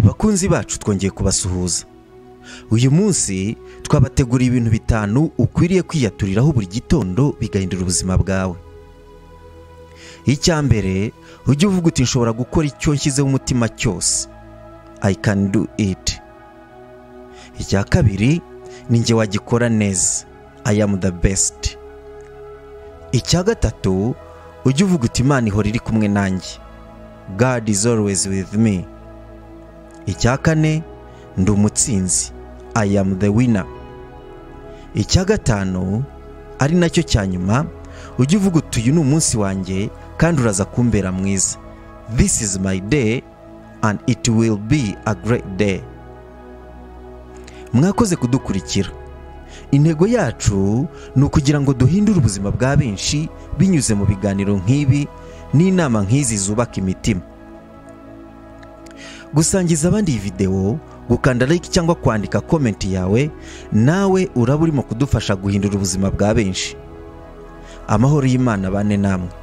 bakunzi bacu twongeye kubasuhuza uyu munsi twabateguriye ibintu bitanu ukwiriye kwiyaturiraho buri gitondo bigahindura ubuzima bwawe icya mbere ujye uvuga uti nshobora gukora icyo nshyizeho umutima cyose i can do it icya kabiri ni njye wagikora neza i am the best icya gatatu ujye uvuga uti imana ihora iri kumwe nanjye God is always with me icya kane ndi umutsinzi I am the winner icya gatanu ari nacyo cya nyuma ujye uvuga uti uyu ni umunsi wanjye kandi uraza kumbera mwiza this is my day and it will be a great day mwakoze kudukurikira intego yacu ni ukugira ngo duhindure ubuzima bwa benshi binyuze mu biganiro nk'ibi n'inama nk'izi zubaka imitima gusangiza abandi iyi videwo gukanda like cyangwa kwandika komenti yawe nawe uraba urimo kudufasha guhindura ubuzima bwa benshi amahoro y'imana bane namwe